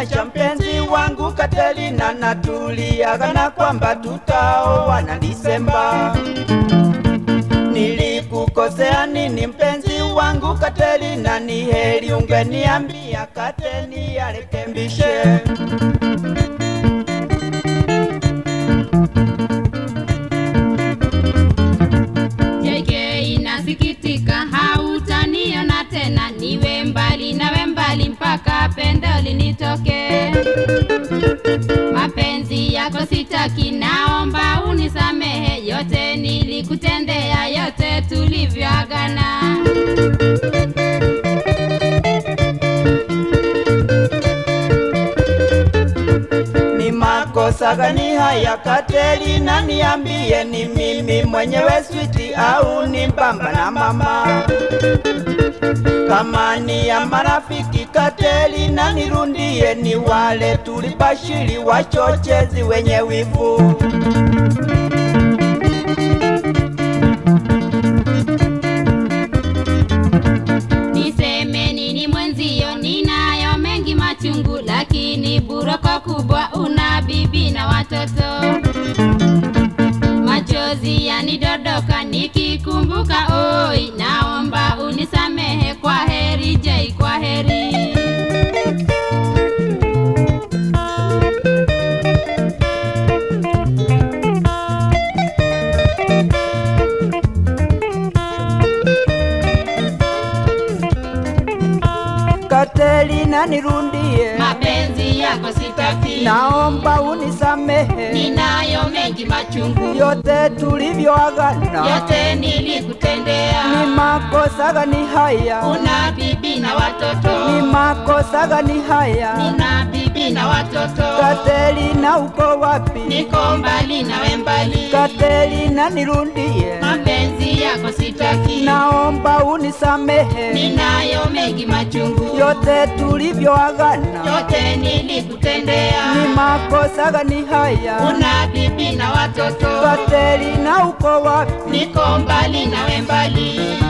umeniacha mpenzi wangu Katelina, natuliagana kwamba tutaoana Disemba. Nilikukosea nini mpenzi wangu Katelina? Ni heri ungeniambia Kateni arekembishe. JK inasikitika, hautaniona tena, niwe mbali nawe mbali mpaka pendo linitoke. Mapenzi yako sitaki, naomba unisamehe, yote nilikutendea, yote tulivyoagana. Ni makosa gani haya Katelina, niambie, ni mimi mwenyewe switi au ni bamba na mama? Kama ni ya marafiki Katelina, nirundie, ni wale tulibashiri wachochezi wenye wivu. Niseme nini mwenzio, ninayo mengi machungu, lakini buroko kubwa, una bibi na watoto. Machozi yanidondoka nikikumbuka, oi, naomba unisamehe. Kwa heri Jay, kwa heri. Katelina, nirundie, Mapenzi yako sitaki, naomba unisamehe ninayo mengi machungu, yote tulivyoagana. yote nilikutendea. Ni makosa gani haya? Una bibi na watoto, Ni makosa gani haya? nina bibi na watoto, Katelina, uko wapi? niko mbali nawe mbali, Katelina, nirundie, mapenzi yako sitaki, naomba unisamehe ninayo mengi machungu, yote tulivyoagana. yote nilikutendea. Ni makosa gani haya? Una bibi na watoto, Katelina, uko wapi? niko mbali nawe mbali,